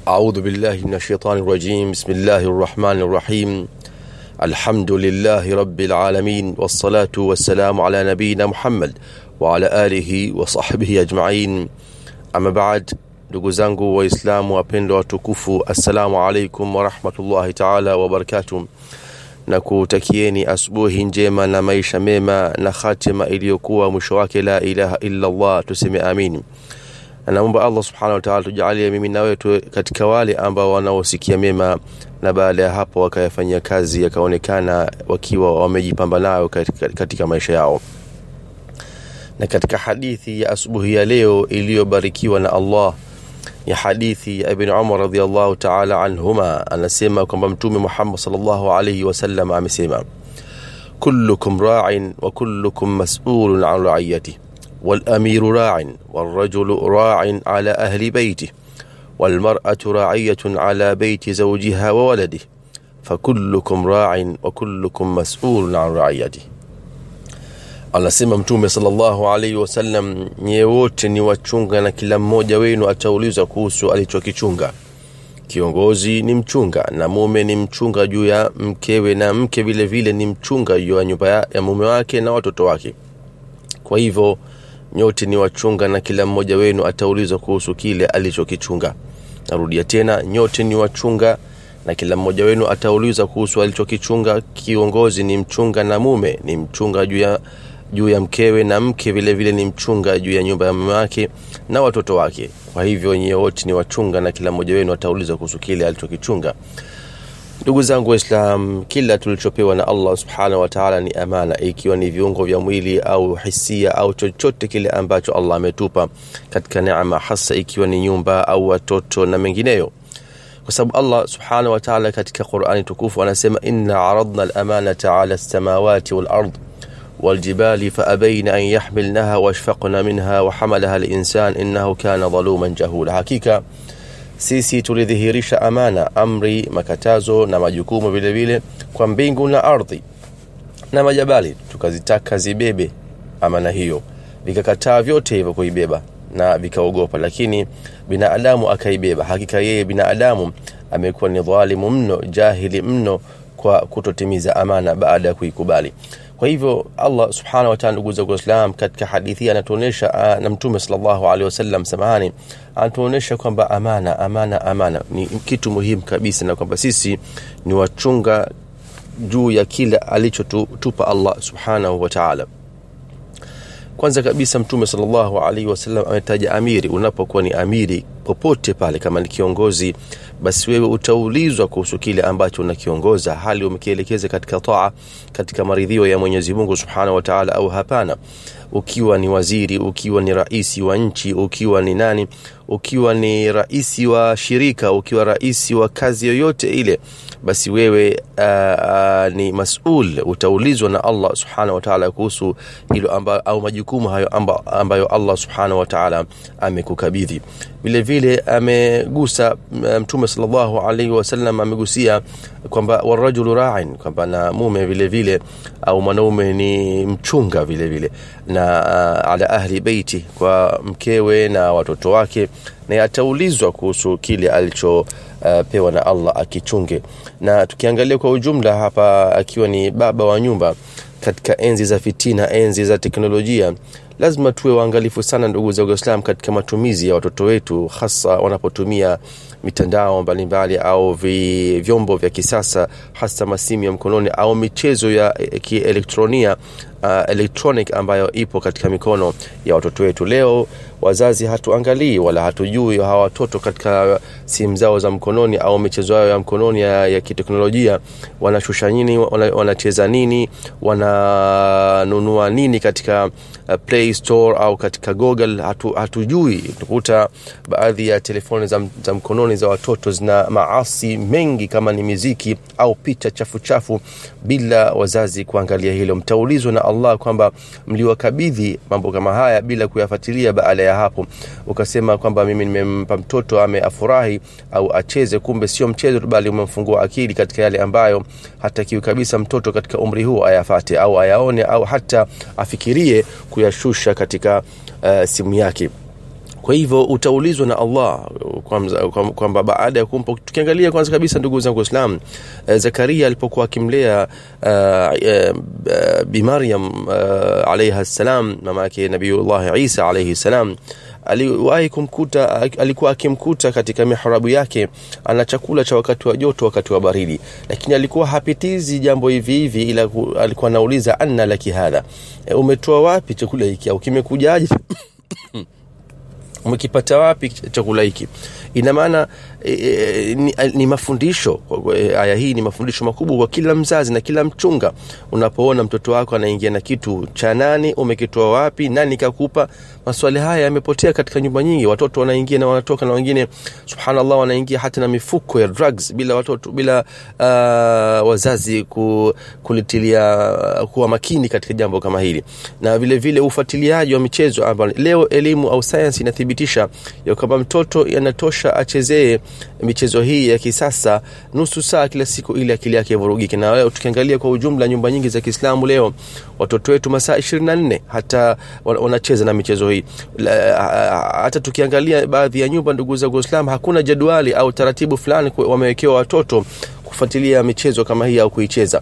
أعوذ بالله من الشيطان الرجيم بسم الله الرحمن الرحيم الحمد لله رب العالمين والصلاة والسلام على نبينا محمد وعلى آله وصحبه أجمعين أما بعد ndugu zangu waislamu wapendwa watukufu assalamu alaikum warahmatullahi taala wabarakatuh na kutakieni asubuhi njema na maisha mema na khatima iliyokuwa mwisho wake la ilaha illa allah tuseme amin naomba allah subhanahu wa ta'ala tujalie mimi na wewe katika wale ambao wanaosikia mema na baada ya hapo wakayafanyia kazi yakaonekana wakiwa wamejipamba nayo katika, katika maisha yao na katika hadithi ya asubuhi ya leo iliyobarikiwa na allah ya hadithi ya ibn umar radhiallahu taala anhuma anasema kwamba mtume muhammad salllahu alaihi wasallam amesema kullukum ra'in wa kullukum mas'ulun an ra'iyatihi والأمير راع والرجل راع على أهل بيته والمرأة راعية على بيت زوجها وولده فكلكم راع وكلكم مسؤول عن رعيته anasema mtume salllahu alaihi wasallam nyie wote ni wachunga na kila mmoja wenu ataulizwa kuhusu alichokichunga kiongozi ni mchunga na mume ni mchunga juu ya mkewe na mke vile vile ni mchunga juu ya nyumba ya, ya mume wake na watoto wake kwa hivyo nyote ni wachunga na kila mmoja wenu ataulizwa kuhusu kile alichokichunga narudia tena nyote ni wachunga na kila mmoja wenu ataulizwa kuhusu alichokichunga kiongozi ni mchunga na mume ni mchunga juu ya juu ya mkewe na mke vile vile ni mchunga juu ya nyumba ya mume wake na watoto wake kwa hivyo nyie wote ni wachunga na kila mmoja wenu ataulizwa kuhusu kile alichokichunga ndugu zangu waislam kila tulichopewa na allah subhanahu wataala ni amana ikiwa ni viungo vya mwili au hisia au chochote kile ambacho allah ametupa katika neema hasa ikiwa ni nyumba au watoto na mengineyo kwa sababu allah subhanahu wataala katika qurani tukufu anasema inna aradna lamanata ala lsamawati walard والجبال فأبين أن يحملنها واشفقن منها وحملها الإنسان إنه كان ظلوما جهولا حقيقة sisi tulidhihirisha amana amri makatazo na majukumu vile vile kwa mbingu na ardhi na majabali tukazitaka zibebe amana hiyo vikakataa vyote hivyo kuibeba na vikaogopa lakini binadamu akaibeba hakika yeye binadamu amekuwa ni dhalimu mno jahili mno kwa kutotimiza amana baada ya kuikubali kwa hivyo allah subhanahu wataala ndugu zangu waislam katika hadithi anatuonyesha na mtume salllahu alehi wasallam samahani anatuonyesha kwamba amana amana amana ni kitu muhimu kabisa na kwamba sisi ni wachunga juu ya kile alichotupa allah subhanahu wataala kwanza kabisa mtume salllahu alaihi wasallam ametaja amiri unapokuwa ni amiri popote pale kama ni kiongozi basi wewe utaulizwa kuhusu kile ambacho unakiongoza hali umekielekeza katika taa katika maridhio ya mwenyezi mungu subhanahu wataala au hapana ukiwa ni waziri ukiwa ni raisi wa nchi ukiwa ni nani ukiwa ni raisi wa shirika ukiwa raisi wa kazi yoyote ile basi wewe uh, uh, ni masul utaulizwa na allah subhanahu wataala kuhusu hilo amba, au majukumu hayo amba, ambayo allah subhanahu wataala amekukabidhi vile vile amegusa mtume salllahu alaihi wasallam amegusia kwamba warajulu rain kwamba na mume vile vile au mwanaume ni mchunga vile vile na uh, ala ahli beiti kwa mkewe na watoto wake na ataulizwa kuhusu kile alichopewa uh, na allah akichunge na tukiangalia kwa ujumla hapa akiwa ni baba wa nyumba katika enzi za fitina enzi za teknolojia lazima tuwe waangalifu sana ndugu za islam katika matumizi ya watoto wetu hasa wanapotumia mitandao mbalimbali au vi, vyombo vya kisasa hasa masimu ya mkononi au michezo ya kielektronia uh, electronic ambayo ipo katika mikono ya watoto wetu leo wazazi hatuangalii wala hatujui hawa watoto katika simu zao za mkononi au michezo yao ya mkononi ya, ya kiteknolojia wanashusha nini wanacheza nini wananunua nini katika uh, play store au katika google hatu, hatujui tukuta baadhi ya telefoni za, za mkononi za watoto zina maasi mengi kama ni miziki au picha chafu chafu bila wazazi kuangalia hilo mtaulizwa na allah kwamba mliwakabidhi mambo kama haya bila kuyafuatilia baada ya hapo ukasema kwamba mimi nimempa mtoto ameafurahi au acheze kumbe sio mchezo tu bali umemfungua akili katika yale ambayo hatakiwi kabisa mtoto katika umri huu ayafate au ayaone au hata afikirie kuyashusha katika uh, simu yake kwa hivyo utaulizwa na Allah kwamba kwa, kwa baada ya kumpa tukiangalia kwanza kabisa ndugu zangu Waislamu uh, Zakaria alipokuwa akimlea uh, uh, uh, bi Maryam uh, alayha salam mama yake Nabiiullah Isa alayhi salam aliwahi kumkuta alikuwa akimkuta katika mihrabu yake ana chakula cha wakati wa joto wakati wa baridi lakini alikuwa hapitizi jambo hivi hivi ila alikuwa anauliza anna laki hadha e, umetoa wapi chakula hiki au kimekujaje umekipata wapi chakula hiki ina maana e, e, ni, ni mafundisho e, aya hii ni mafundisho makubwa kwa kila mzazi na kila mchunga unapoona mtoto wako anaingia na kitu cha nani umekitoa wapi nani kakupa maswali haya yamepotea katika nyumba nyingi watoto wanaingia na wanatoka na wengine subhanallah wanaingia hata na mifuko ya drugs bila watoto bila uh, wazazi ku, kulitilia uh, kuwa makini katika jambo kama hili na vile vile ufuatiliaji wa michezo ambao leo elimu au sayansi inathibitisha ya kwamba mtoto yanatosha achezee michezo hii ya kisasa nusu saa kila siku ili akili yake ivurugike na leo tukiangalia kwa ujumla nyumba nyingi za Kiislamu leo watoto wetu masaa 24 hata wanacheza na michezo hii hata tukiangalia baadhi ya nyumba ndugu za Uislamu hakuna jadwali au taratibu fulani wamewekewa watoto kufuatilia michezo kama hii au kuicheza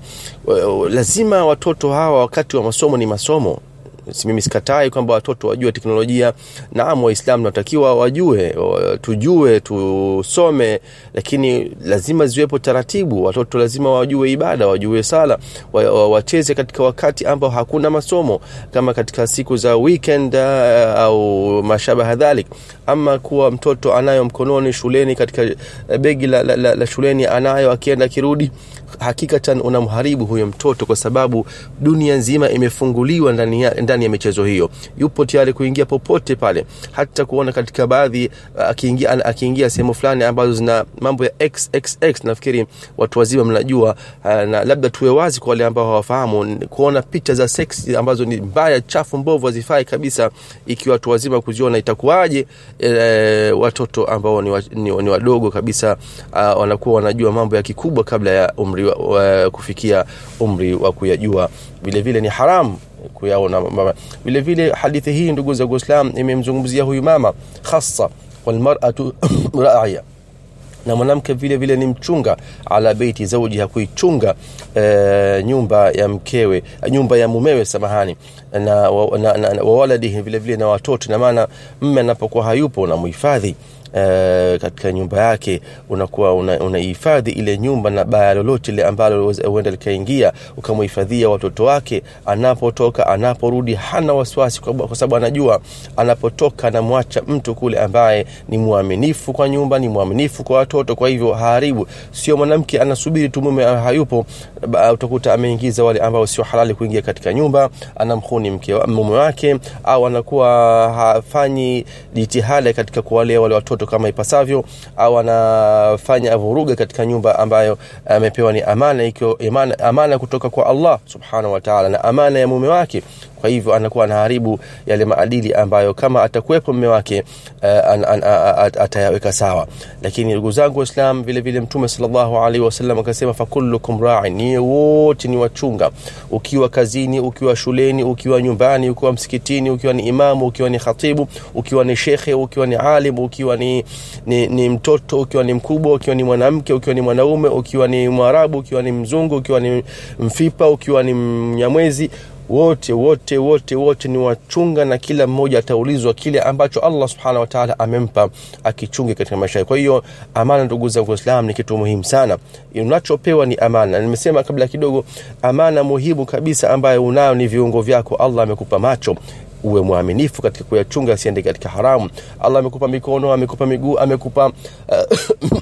lazima watoto hawa wakati wa masomo ni masomo mimi sikatai kwamba watoto wajue teknolojia naam waislamu natakiwa wajue tujue tusome lakini lazima ziwepo taratibu watoto lazima wajue ibada wajue sala wacheze katika wakati ambao hakuna masomo kama katika siku za weekend uh, au mashabaha dhalik ama kuwa mtoto anayo mkononi shuleni katika begi la, la, la, la shuleni anayo akienda akirudi hakikatan unamharibu huyo mtoto kwa sababu dunia nzima imefunguliwa ndani ya, ndani ya michezo hiyo yupo tayari kuingia popote pale hata kuona katika baadhi akiingia akiingia sehemu fulani ambazo zina mambo ya xxx nafikiri watu wazima mnajua na labda tuwe wazi kwa wale ambao hawafahamu kuona picha za sex ambazo ni mbaya chafu mbovu hazifai kabisa ikiwa watu wazima kuziona itakuwaje e, watoto ambao ni, wa, ni, ni wadogo kabisa uh, wanakuwa wanajua mambo ya kikubwa kabla ya umri wa, wa, kufikia umri wa kuyajua vile vile ni haramu kuyaona mama vile vile hadithi hii ndugu za Uislamu imemzungumzia huyu mama hasa walmar'atu ra'iya na mwanamke vile vile ni mchunga ala beiti zaujiha kuichunga e, nyumba ya mkewe nyumba ya mumewe samahani na, na, na, na, na wawaladihi vile vile na watoto na maana mme anapokuwa hayupo unamhifadhi Uh, katika nyumba yake unakuwa unahifadhi una ile nyumba na baya lolote ile ambalo huenda likaingia ukamhifadhia watoto wake anapotoka anaporudi hana wasiwasi kwa sababu anajua anapotoka anamwacha mtu kule ambaye ni mwaminifu kwa nyumba ni mwaminifu kwa watoto kwa hivyo haribu sio mwanamke anasubiri tu mume hayupo utakuta ameingiza wale ambao sio halali kuingia katika nyumba anamhuni mke mume wake au anakuwa hafanyi jitihada katika kuwalea wale watoto kama ipasavyo au anafanya vuruga katika nyumba ambayo amepewa ni amana ikiwa amana, amana kutoka kwa Allah subhanahu wa ta'ala na amana ya mume wake kwa hivyo anakuwa anaharibu yale maadili ambayo kama atakuwepo mume wake uh, an, an, at, atayaweka sawa lakini ndugu zangu waislam vile vile mtume sallallahu alaihi wasallam akasema fakullukum ra'in ni wote ni wachunga ukiwa kazini ukiwa shuleni ukiwa nyumbani ukiwa msikitini ukiwa ni imamu ukiwa ni khatibu ukiwa ni shekhe ukiwa ni alim ukiwa ni, ni, ni mtoto ukiwa ni mkubwa ukiwa ni mwanamke ukiwa ni mwanaume ukiwa ni mwarabu ukiwa ni mzungu ukiwa ni mfipa ukiwa ni mnyamwezi wote wote wote wote ni wachunga na kila mmoja ataulizwa kile ambacho Allah subhanahu wa ta'ala amempa akichunge katika maisha yake. Kwa hiyo amana, ndugu zangu Waislamu, ni kitu muhimu sana. Unachopewa ni amana. Nimesema kabla kidogo, amana muhimu kabisa ambayo unayo ni viungo vyako. Allah amekupa macho uwe mwaminifu katika kuyachunga, asiende katika haramu. Allah amekupa mikono, amekupa miguu, amekupa uh,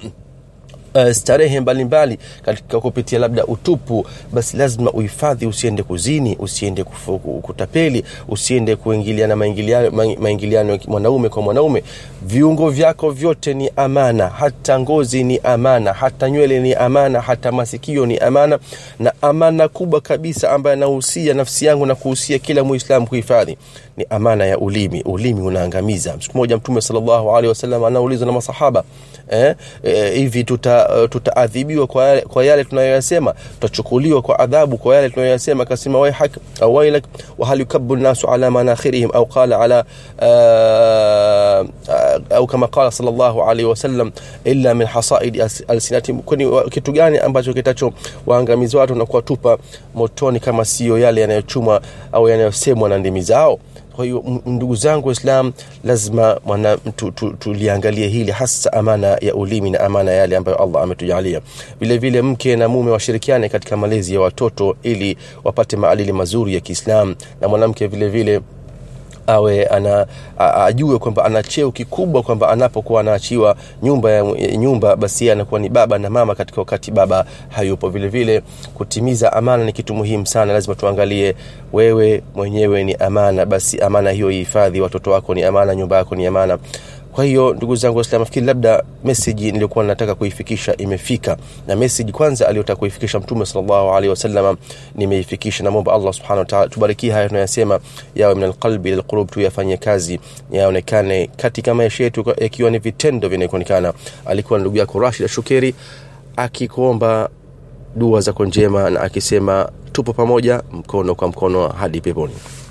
Uh, starehe mbalimbali katika kupitia labda utupu basi lazima uhifadhi usiende kuzini usiende kufu, kutapeli usiende kuingiliana maingiliano, maingiliano mwanaume kwa mwanaume viungo vyako vyote ni amana hata ngozi ni amana hata nywele ni amana hata masikio ni amana na amana kubwa kabisa ambayo nahusia nafsi yangu na kuhusia kila muislamu kuhifadhi ni amana ya ulimi ulimi unaangamiza siku moja mtume sallallahu alaihi wasallam anaulizwa na masahaba eh, eh, hivi tuta tuta, uh, tutaadhibiwa kwa yale, kwa yale tunayoyasema tutachukuliwa kwa adhabu kwa yale tunayoyasema akasema waihak au wailak wa hal yukabbu nasu ala manakhirihim au qala ala uh, uh, au kama qala sallallahu alaihi wasallam illa min hasaidi alsinatihim kwani kitu gani ambacho kitacho waangamizi watu na kuwatupa motoni kama sio yale yanayochumwa au yanayosemwa na ndimi zao kwa hiyo ndugu zangu waislam lazima mwana tu, tu, tuliangalie hili hasa amana ya ulimi na amana yale ambayo allah ametujalia vile vile mke na mume washirikiane katika malezi ya watoto ili wapate maadili mazuri ya kiislam na mwanamke vile vile awe ana a, ajue kwamba ana cheo kikubwa kwamba anapokuwa anaachiwa nyumba ya nyumba basi anakuwa ni baba na mama katika wakati baba hayupo vile vile kutimiza amana ni kitu muhimu sana lazima tuangalie wewe mwenyewe ni amana basi amana hiyo ihifadhi watoto wako ni amana nyumba yako ni amana kwa hiyo ndugu zangu waislam nafikiri labda meseji niliyokuwa nataka kuifikisha imefika na meseji kwanza aliyotaka kuifikisha mtume salllahu alehi wasalama nimeifikisha namwomba allah subhanahu wataala tubarikie haya tunayasema yawe min alqalbi ila lqulub tuyafanye kazi yaonekane katika maisha yetu yakiwa ni vitendo vinakuonekana alikuwa ndugu yako rashid shukeri akikuomba dua zako njema na akisema tupo pamoja mkono kwa mkono hadi peponi